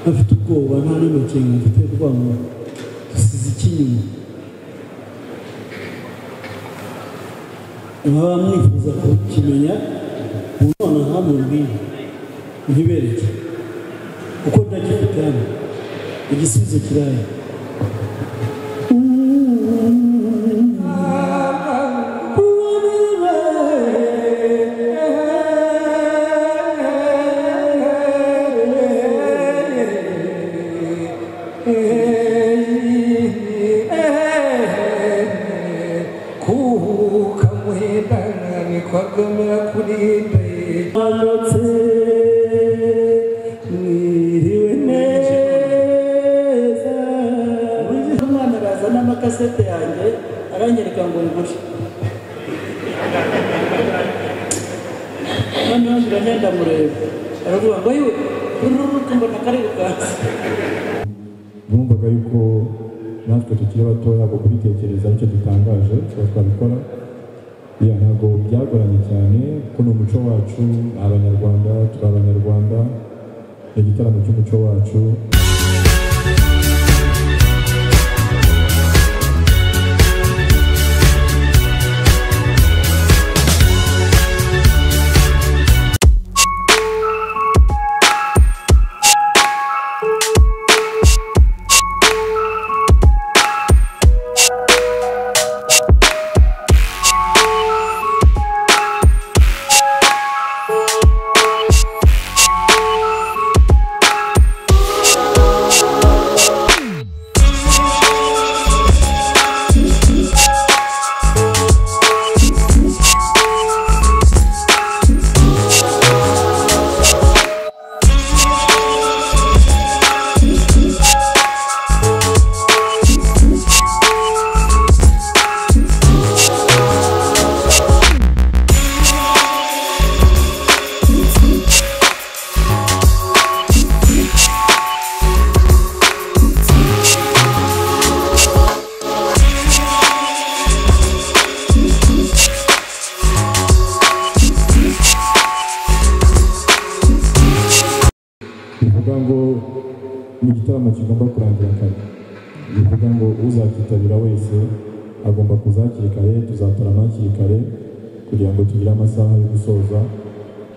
bafite ubwoba nta n'umukingo dufite rwango dusize iki inyuma mwaba mwifuza kukimenya mu none ntamumbwire ntibereke kuko ndagifite hano igisubizo kiraya kuhuka muhindana nikwagomera kuri imbere Alotse mwiriwe neza uburyo umwana arazana amakasete yanjye aranyereka ngo ngure noneho ndajya ndamureba aravuga ngo yiwe urubuto mbona karibu kansi bumvaga yuko natwe tukiri batoya ntabwo kubitekereza aricyo dutangaje tuba twabikora iya ntabwo byagoranye cyane kuko ni umuco wacu ni abanyarwanda turi abanyarwanda ni igitaramo cy'umuco wacu bivuga ngo ni igitaramo kigomba kurangira kare bivuga ngo uzakitabira wese agomba kuza hakiri kare tuzatarama hakiri kare kugira ngo tugire amasaha yo gusoza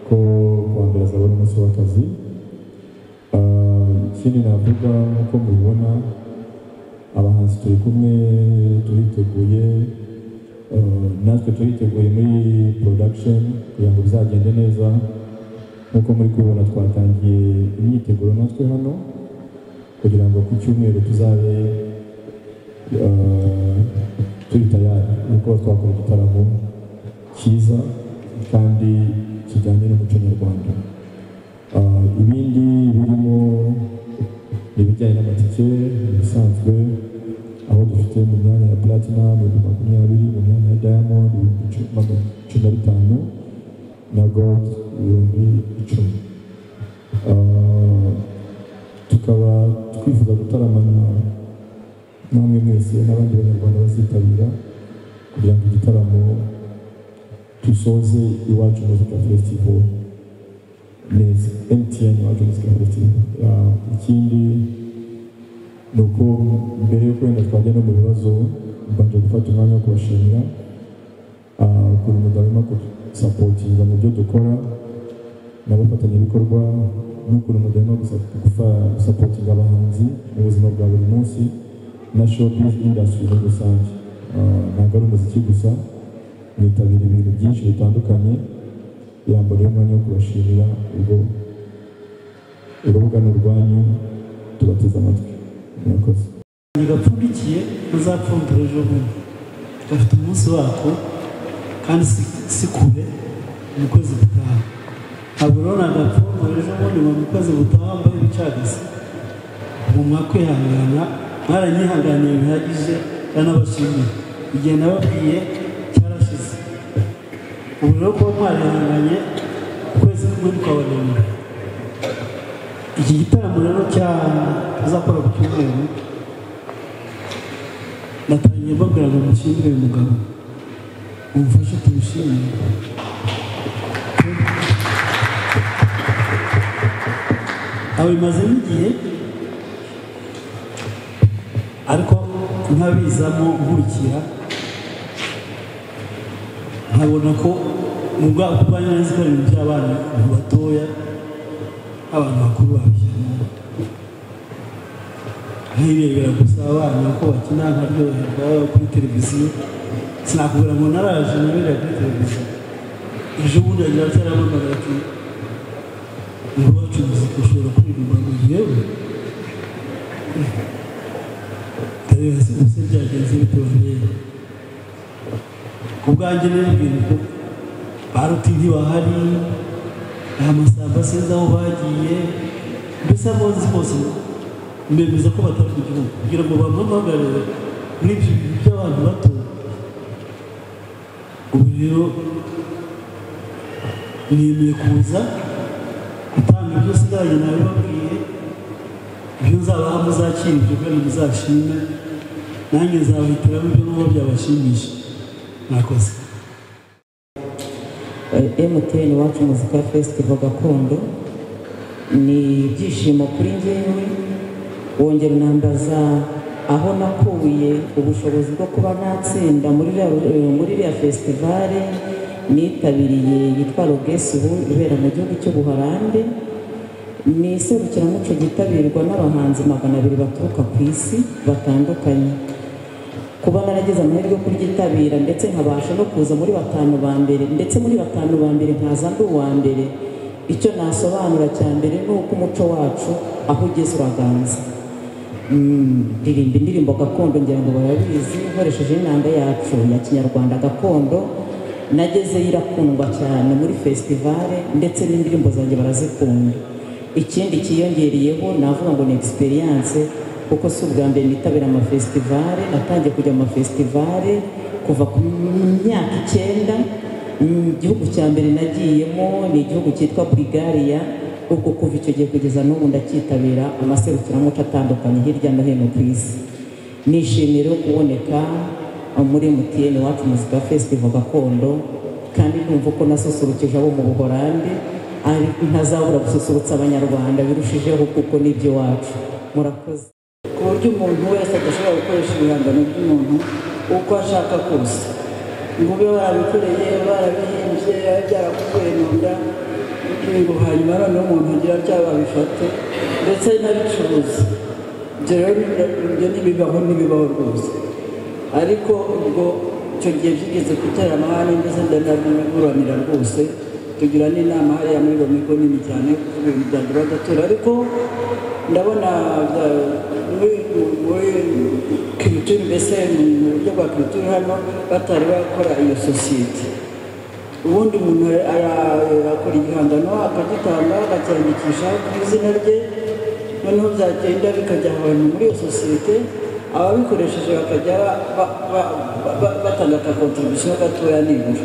ko kuwa mbere azaba ari umunsi w'akazi Ah, ikindi navuga nk'uko mubibona abahanzi turi kumwe turiteguye ah, natwe turiteguye muri production kugira ngo bizagende neza nk'uko muri kubibona twatangiye imyiteguro natwe hano kugira ngo ku cyumweru tuzabe eh, turi tayari no kuba twakora igitaramo cyiza kandi kijyanye n'umuco nyarwanda Eh, ibindi birimo ibijyanye n'amatike ibisanzwe aho dufite mu myanya ya platinum ibihumbi makumyabiri mu myanya ya diamond ibihumbi cumi magana cumi na bitanu na gold ibihumbi icumi Ah, tukaba twifuza gutaramana namwe mwese n'abandi banyarwanda bazitabira kugira ngo igitaramo dusoze iwacu muzika festival neza mtn iwacu muzika festival Ah, ikindi ni uko mbere yo kwenda twajya no mu bibazo mbanje gufata umwanya wo kubashimira Ah, buri mugabo urimo gusapotinga mu byo dukora n'abafatanyabikorwa n'ukuntu mugabo urimo gusapotinga abahanzi mu buzima bwa buri munsi na shopingi indasitiri muri rusange Ah, ntabwo ari umuziki gusa nitabira ibintu byinshi bitandukanye yambara umwanya wo kubashimira ubwo urubuga ni urwanyu tubateze amatwi murakoze ntibapfundikiye muzapfundura ejo bundi bafite umunsi wako kandi si- si kure mu kwezi gutaha ntabwo urabona agapfundura ejo bundi ngo mu kwezi gutaha wambaye ibicagase ubu mwakwihangana mwaranyihanganiye bihagije ndanabashimiye igihe nababwiye cyarashize ubu rero kuba mwarihanganye ukwezi kumwe tukabarenga iki gitaramo rero cya tuzakora ku cyumweru natangiye mbabwira ngo mushimire uyu mugabo mumufashe tumushimire aho bimazemo igihe ariko nkabizamo nkurikira nkabona ko mu bwaka bwanyu nzi ko ari ibintu by'abana batoya abantu bakuru babishyiramo nkirebera gusa abana uko bakina nkaryoherwa kuri televiziyo sinakubwira ngo naraje nabereye kuri televiziyo ejo bundi yagira cyarabonaga ati ngo wacu muzika ushobora kuririmba mu gihe we ndareba se gusa byagenze bitewe n'ejo ku bwanjye rero ibintu ko baruti ntibahari nta masamba sinzi aho bagiye mbese abo nzi bose mbemeza ko batari mu gihugu kugira ngo bamuhagarare n'ibyo bintu by'abantu bato ubu rero niyemeye kuza gutanga ibyo nsigaye nabibabwiye ibyo nzabaha muzakira ibyo kandi muzashime nanjye nzabihitiramo ibyo n'uwo byabashimisha mwakoze emutiyeni wacu muzika fesitivo gakondo ni ibyishimo kuri njyewe wongera unambaza aho nakuye ubushobozi bwo kuba natsinda muri iriya- muri iriya festivale nitabiriye yitwa rogesi ubu ibera mu gihugu cy'ubuholande ni iserukiramuco ryitabirwa n'abahanzi magana abiri baturuka ku isi batandukanye kuba naragize amahirwe yo kuryitabira ndetse nkabasha no kuza muri batanu ba mbere ndetse muri batanu ba mbere nkaza ndi uwa mbere icyo nasobanura cya mbere ni uko umuco wacu aho ugeze uraganza Mm, ndirimba indirimbo gakondo ngira ngo barabizi nkoresheje n'inanga yacu ya kinyarwanda gakondo nagezeyo irakundwa cyane muri festivale ndetse n'indirimbo zanjye barazikunda ikindi cyiyongereyeho navuga ngo ni experience kuko si ubwa mbere nitabira amafestivale natangiye kujya mu mafestivale kuva ku myaka icyenda Mm, igihugu cya mbere nagiyemo ni igihugu cyitwa burigariya ubwo kuva icyo gihe kugeza n'ubu ndacyitabira amaserukiramuco atandukanye hirya no hino ku isi nishimiye rero kuboneka muri MTN iwacu muzika festival gakondo kandi numva ko nasusurukije abo mu buhorande ariko ntazabura gususurutsa abanyarwanda birushijeho kuko ni iby'iwacu murakoze ku buryo umuntu wese adashobora gukoresha ibihangano by'umuntu uko ashaka kose ngo ube warabikoreye warabihimbye biba byarakuvuye mu nda ngo hanyuma noneho umuntu agira byaba babifate ndetse n'abicuruza ibyo rero ni- ibyo ntibibaho ntibibaho rwose ariko ubwo icyo gihe byigeze gutera amahane ndetse ndanaburanira rwose tugira n'inama hariya muri romigo nini cyane kuko ibintu byanjye badatura ariko ndabona bya- muri muri kirituri mbese mu buryo bwa kirituri hano batari bakora iyo sosiyete ubundi umuntu arakora igihangano akagitanga akacyandikisha ku izina rye noneho byagenda bikajya abantu muri iyo sosiyete ababikoresheje bakajya ba- ba- ba- ba- batanga akakontribusiyo gatoya nibura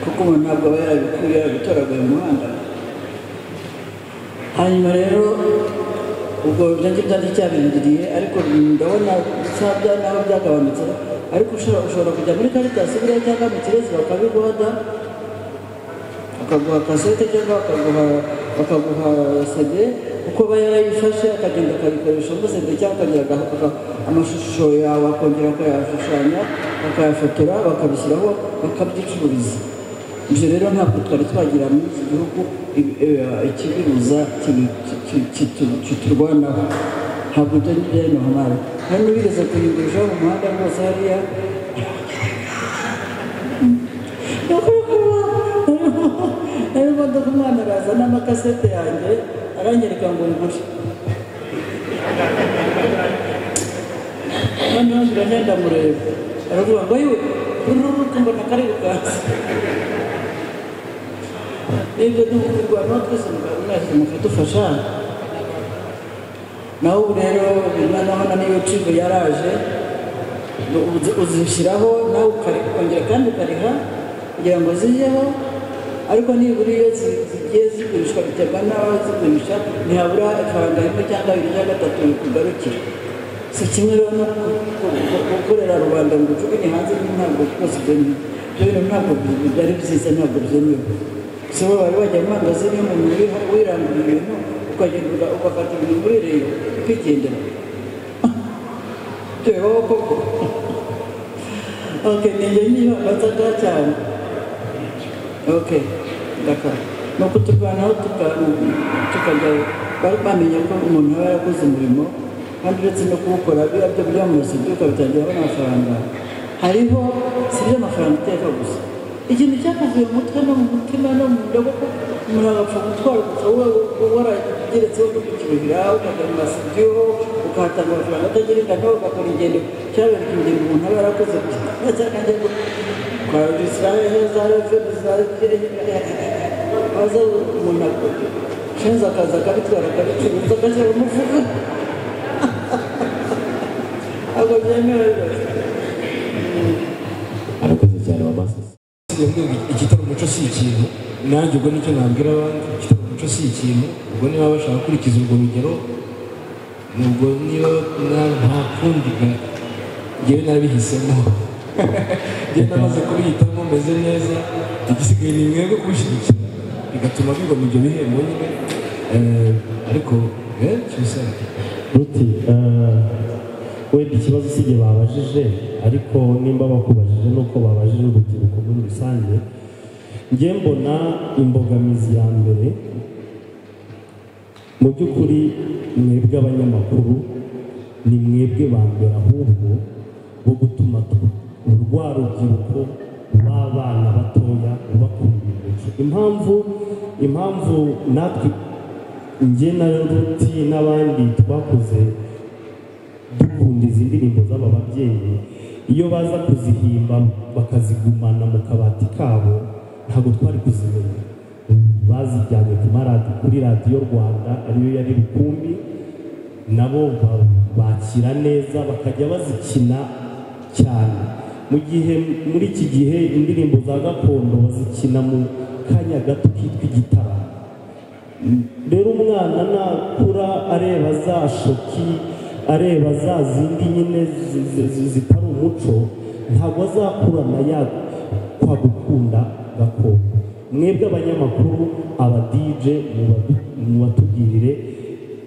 kuko umuntu ntabwo aba yarabikuye yarabitoraguye mu muhanda hanyuma rero ubwo nabyo byari cyabindiriye ariko ndabona bisa bya naho byagabanutse ariko ushobora ushobora kujya muri karitasi buriya cyangwa mu kirezi bakabiguhada bakaguha kasete cyangwa bakaguha bakaguha sade kuko aba yarayifashe akagenda akabikoresha musede cyangwa akagira aga- aga- amashusho yawe akongera akayashushanya bakayafotora bakabishyiraho bakabyicururiza ibyo rero ntabwo twari twagira muri iki gihugu ibi- eh, ikibibuza kibi- ki- ki- kitu- kiturwanaho ntabwo ibyo ni byo hamara hano bigeze kuyigurishaho mu muhanda rwose hariya nayo imodoka umwana araza n'amakasete yanjye aranyereka ngo ngure noneho ndagenda mureba aravuga ngo yewe uruhu mbona kari bukaze ibyo ni ukurwanya twese mwese mukadufasha nawe ubu rero noneho niyo cigo yaraje uzi- uzishyiraho nawe ukari- ukongera kandi ukariha kugira ngo zijyeho ariko nibura iyo zi- zigiye zigurishwa biterwa n'aho zigurisha ntihabura ifaranga rimwe cyangwa abiri cyangwa gatatu bikugarukira si kimwe rero no ku- ku- ku- gukorera rubanda ngo ujugunye hanze ntabwo rwose ibyo ni- ibyo bintu ntabwo bi- byari byiza ntabwo byemewe si bo bari bajya mu mangazini y'umuntu uri- wirangura ibintu ukagenda ugafata ibintu ubereye ukigendera tubeho koko ok ninjye niba mbasaka cyane ok ndakara ni ukuturwanaho tukajyayo bari bamenya ko umuntu aba yarakoze umurimo kandi uretse no kuwukora biba byo byamuzi byuka bitangiraho amafaranga hariho si iby'amafaranga iteka gusa ikintu cyakuvuye mu mutwe no mu mutima no mu nda kuko umuntu agapfa gutwara gusa warageretseho no kukiruhira ukajya mu masidiyo ukahatanga amafaranga atagira ingano ugakora ingendo cyabereka ingendo umuntu aba yarakoze gusa cyakajya kwa israel za reveni za baza umuntu akenshi akaza akabitwara akabicuruza agashyira mu mufuka ntabwo byemewe rwose arakoze cyane mama sisi igitaramo cyo si ikintu nanjye ubwo nicyo nabwira abandi igitaramo cyo si ikintu ubwo niba bashaka gukurikiza urwo rugero ubwo niba nta kundi ngewe narabihisemo ngewe namaze kubihitamo meze neza igisigaye ni mwebwe kubishyigikira bigatuma bigoma ibyo bihembo nyine Eh, ariko benshi usanga ruti eh, wenda ikibazo si igihe babajije ariko nimba bakubajije nuko babajije urubyiruko muri rusange njye mbona imbogamizi ya mbere mu by'ukuri mwebwe abanyamakuru ni mwebwe ba mbere ahubwo bo gutuma tu- rwa rubyiruko rw'abana batoya bakunda imico impamvu impamvu natwe njye na ruti n'abandi twakoze dukunda izi ndirimbo z'aba babyeyi iyo baza kuzihimba bakazigumana mu kabati kabo ntabwo twari kuzimenya bazijyanye ku maradiyo kuri radiyo rwanda ariyo yari rukumbi nabo ba- bakira neza bakajya bazikina cyane mu gihe muri iki gihe indirimbo za gakondo bazikina mu kanya gato kitwa igitaramo rero umwana nakura areba za shoki areba za zindi nyine zi- zi- zi- zitari umuco ntabwo azakurana ya kwa gukunda gakondo mwebwe abanyamakuru abadije mubatubwirire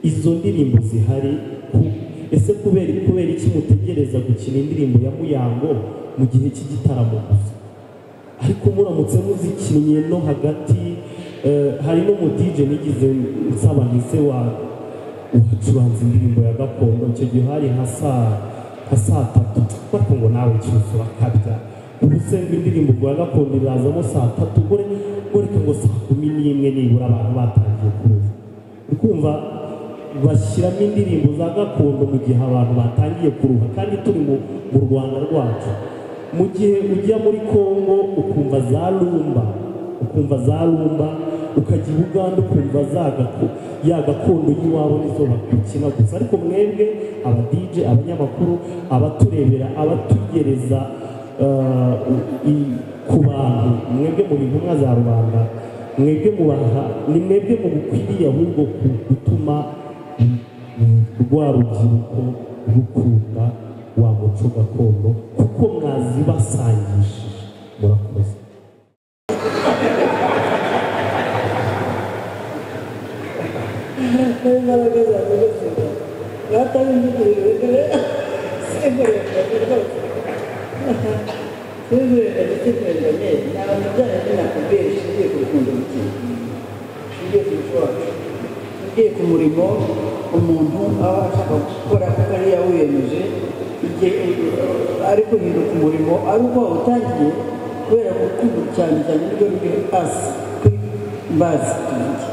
izo ndirimbo zihari ku- ese kubera kubera iki mutegereza gukina indirimbo ya muyango mu gihe cy'igitaramo gusa ariko muramutse muzikinnye no hagati eh, hari n'umudije nigize nsaba ntise wa wacuranze indirimbo ya gakondo icyo gihe hari nka saa nka saa tatu ariko ngo nawe cyuzura kabya ubu se ngo indirimbo ya gakondo irazamo saa tatu gore goreka ngo saa kumi n'imwe nibura abantu batangiye kuza uri kumva bashyiramo indirimbo za gakondo mu gihe abantu batangiye kuruha kandi turi mu mu rwanda rwacu mu gihe ujya muri congo ukumva za rumba ukumva za rumba ukajya i buganda ukumva za gako ya gakondo y'iwabo nizo bakina gusa ariko mwebwe abadije abanyamakuru abaturebera abatugereza eh, i- ku bantu mwebwe mu ntumwa za rubanda mwebwe mubaha ni mwebwe mu bukwiriye ahubwo ku- gutuma rwa rubyiruko rukunda wa muco gakondo kuko mwazibasangishije murakoze imbaraga zanjye zose batari mbigurire simburenganye rwose simburenganye simburenganye ni abantu byanyu binakubwiye bishingiye ku rukundo rugiye bishingiye ku muco wacu bishingiye ku murimo umuntu aba ashaka gukora kuko ari yawiyemeje igihe ari guhinduka umurimo ari uko wawutangiye kubera gukunda cyane cyane nibwo biri hasi kuri bazi tuvuge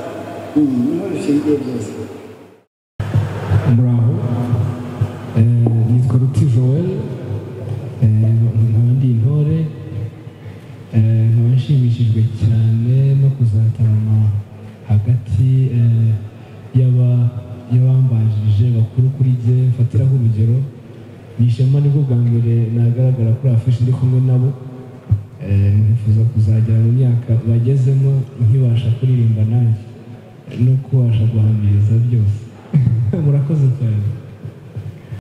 Mm, niho bishingiye byose muraho Eh, nitwa ruti joel Eh, nkaba ndi intore Eh, nkaba nshimishijwe cyane no kuzatarama hagati eh, y'aba- y'abambanjirije bakuru kuri jye mfatiraho urugero ni ishema nibwo bwa mbere nagaragara kuri afishi ndi kumwe nabo Eh, nifuza kuzagera mu myaka bagezemo nkibasha kuririmba nanjye no kubasha guhamiriza byose murakoze cyane